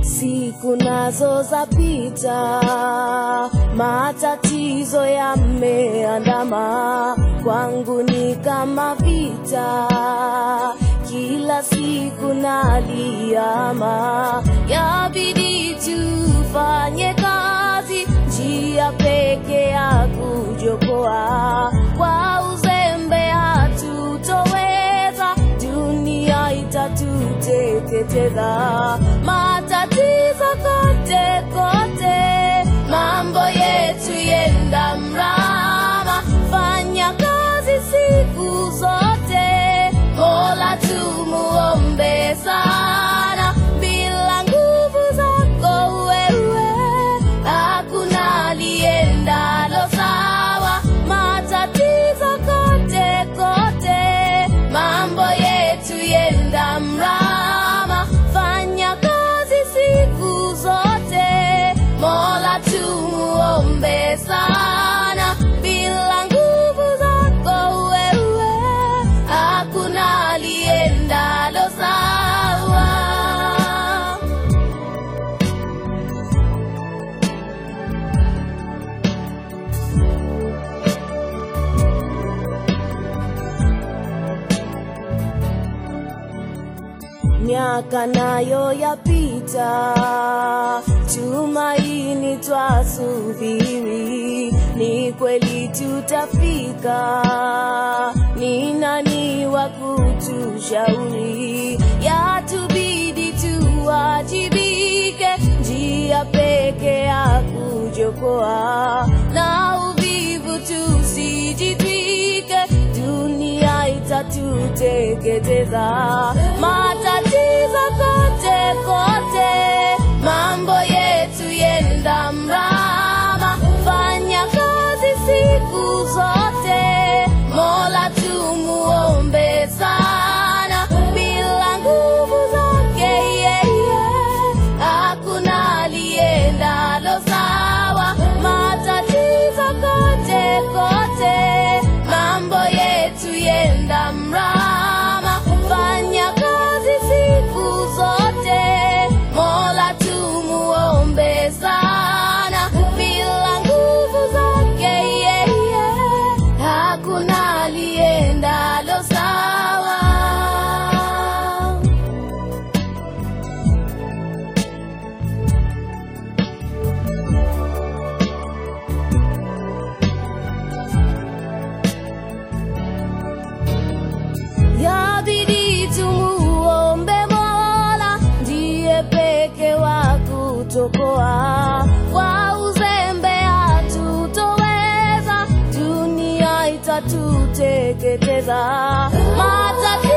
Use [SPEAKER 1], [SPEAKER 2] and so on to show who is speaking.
[SPEAKER 1] Siku nazo zapita, matatizo yameandama, kwangu ni kama vita, kila siku naliama, yabidi tufanye kazi, njia peke ya kujokoa, kwa uzembe hatutoweza, dunia itatuteketeza, matatizo kote kote, mambo yetu yenda mrama, fanya kazi siku zote, Mola tumuombe sana, bila nguvu zako wewe hakuna aliendalo sawa, matatizo kote kote, mambo yetu yenda mrama, fanya kazi siku zote, Mola tumuombe sana, bila nguvu zako wewe hakuna aliendalo sawa. miaka nayo yapita, tumaini twasubiri, ni kweli tutafika. Ni nani wa kutushauri? Yatubidi tuwajibike, njia peke ya kujokoa na uvivu tusijitwike, dunia itatuteketeza. Matatizo kote kote, mambo yetu yenda mrama, fanya kazi siku zote, Mola tumuombe sana, bila nguvu zake yeye hakuna aliendalo sawa, matatizo kote kote, mambo yetu yenda mrama, fanya kazi siku zote, Mola tumuombe sana, bila nguvu zake yeye hakuna aliendalo sawa. Yabidi tumuombe Mola, ndiye peke wa kutokoa. Kwa uzembe hatutoweza, dunia itatuteketeza. Matatizo